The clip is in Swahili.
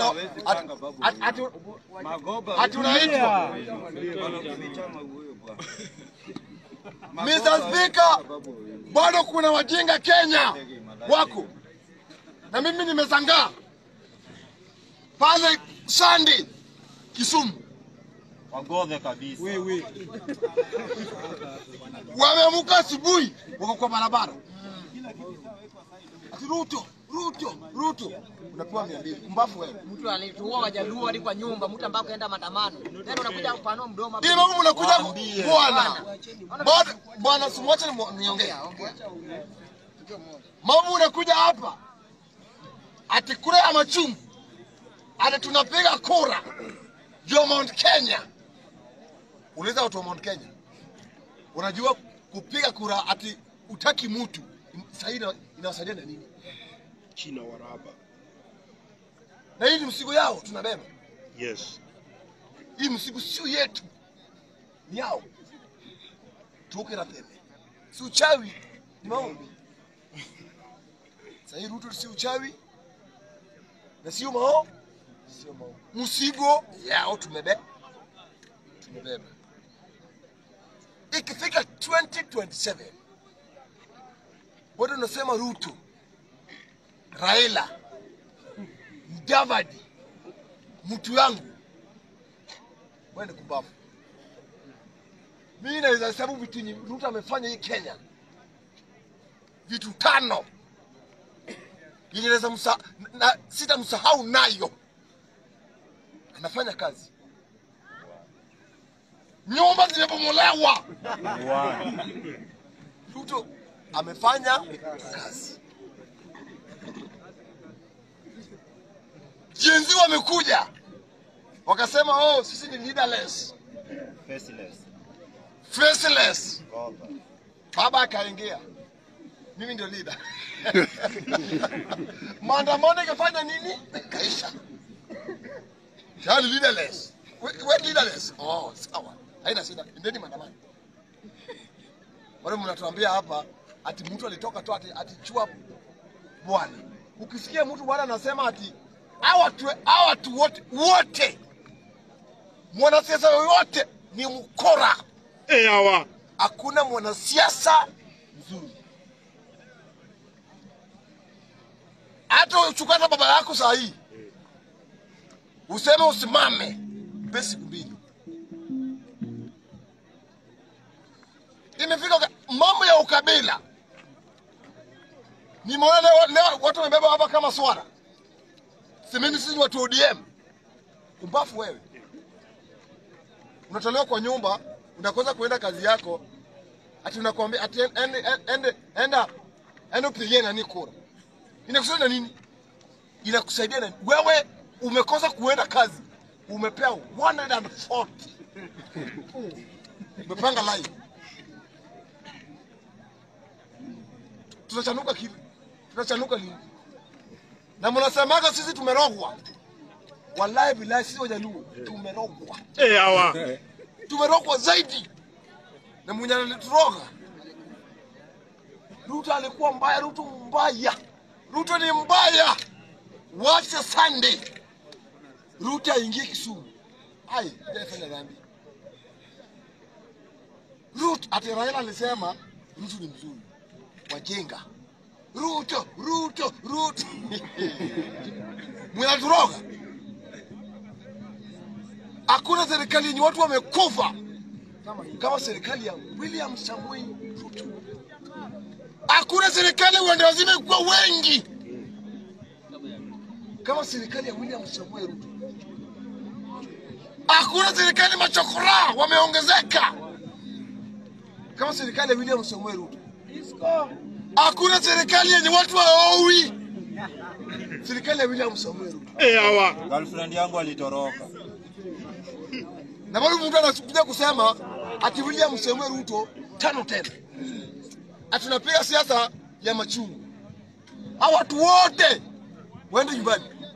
Ruto ati- ati- ati- ati unaitwa Mr. Speaker, bado kuna wajinga Kenya wako na mimi nimezangaa pale Sandi Kisumu, Wagodhe kabisa. wameamuka asubuhi wako kwa barabara ati Ruto, Ruto, Ruto, unapewa mia mbili mbafu wewe. Mtu alituua wajaluo hadi kwa nyumba, mtu ambaye kaenda maandamano. Tena unakuja kupanua mdomo hapa. Hii mambo mnakuja ku- Waambie. bwana bwana bwana, simwache ni- niongee. Mambo unakuja hapa ati kura ya machungu, ati tunapiga kura ya Mount Kenya. Uliza watu wa Mount Kenya, unajua kupiga kura ati utaki mtu sahii ina- inawasaidia na nini? China waraba. Na hii ni msigo yao tunabeba. Yes. Hii msigo sio yetu, ni yao. Tuoke na pembe, si uchawi, ni maombi. Sahii Ruto si uchawi na sio mao, sio mao, msigo yao tumebe tumebeba. Ikifika 2027 bado nasema Ruto, Raila, Mudavadi, mtu yangu wende kubafu. Mimi naweza hesabu vitu yenye Ruto amefanya hii Kenya, vitu tano yenye naweza msa, na sitamsahau nayo. Anafanya kazi, nyumba zimebomolewa. Ruto amefanya kazi. Jenzi wamekuja wakasema, oh, sisi ni leaderless, Faceless. faceless. Godhe. Baba akaingia, mimi ndio leader. Maandamano ikafanya nini? Kaisha. Tayari leaderless. We, we leaderless. Oh, sawa. Haina shida. Endeni maandamano. Wale mnatuambia hapa ati mtu alitoka tu ati, ati chua bwana. Ukisikia mtu bwana anasema ati hawa watu hawa watu wote wote mwanasiasa yoyote ni mkora Eh, hawa. hakuna mwanasiasa mzuri. Hata uchukana baba yako saa hii useme usimame, mpe siku mbili. Imefika waka- mambo ya ukabila. Nimeona leo, leo watu wamebeba hapa kama swara. Semeni sisi ni watu wa ODM. Kumbafu wewe unatolewa kwa nyumba, unakosa kuenda kazi yako, ati unakwambia ati ende ende ende enda enda upigie nani kura. Inakusaidia na nini? Inakusaidia na wewe umekosa kuenda kazi, umepewa 140 umepanga line, tutachanuka kivi? Tutachanuka lini? Na mnasemaga sisi tumerogwa. Wallahi billahi, sisi Wajaluo tumerogwa Eh, hawa. tumerogwa zaidi na mwenye anaturoga. Ruto alikuwa mbaya, Ruto mbaya, Ruto ni mbaya. Wacha Sunday Ruto aingie Kisumu. Ai, hajafanya dhambi. Ruto ati Raila alisema Ruto ni mzuri, wajinga. Ruto, Ruto, Ruto mnaturoga. Hakuna serikali yenye watu wamekufa kama serikali ya William Samoei Ruto. Hakuna serikali uende wazime kuwa wengi kama serikali ya William Samoei Ruto. Hakuna serikali machokora wameongezeka kama serikali ya William Samoei Ruto. Hakuna serikali yenye watu waowi serikali ya William Samoei Ruto. Eh, hawa. Girlfriend yangu alitoroka. na bado mtu anakuja kusema ati William Samoei Ruto tano tena, ati tunapiga siasa ya machungu. Hao watu wote waende nyumbani.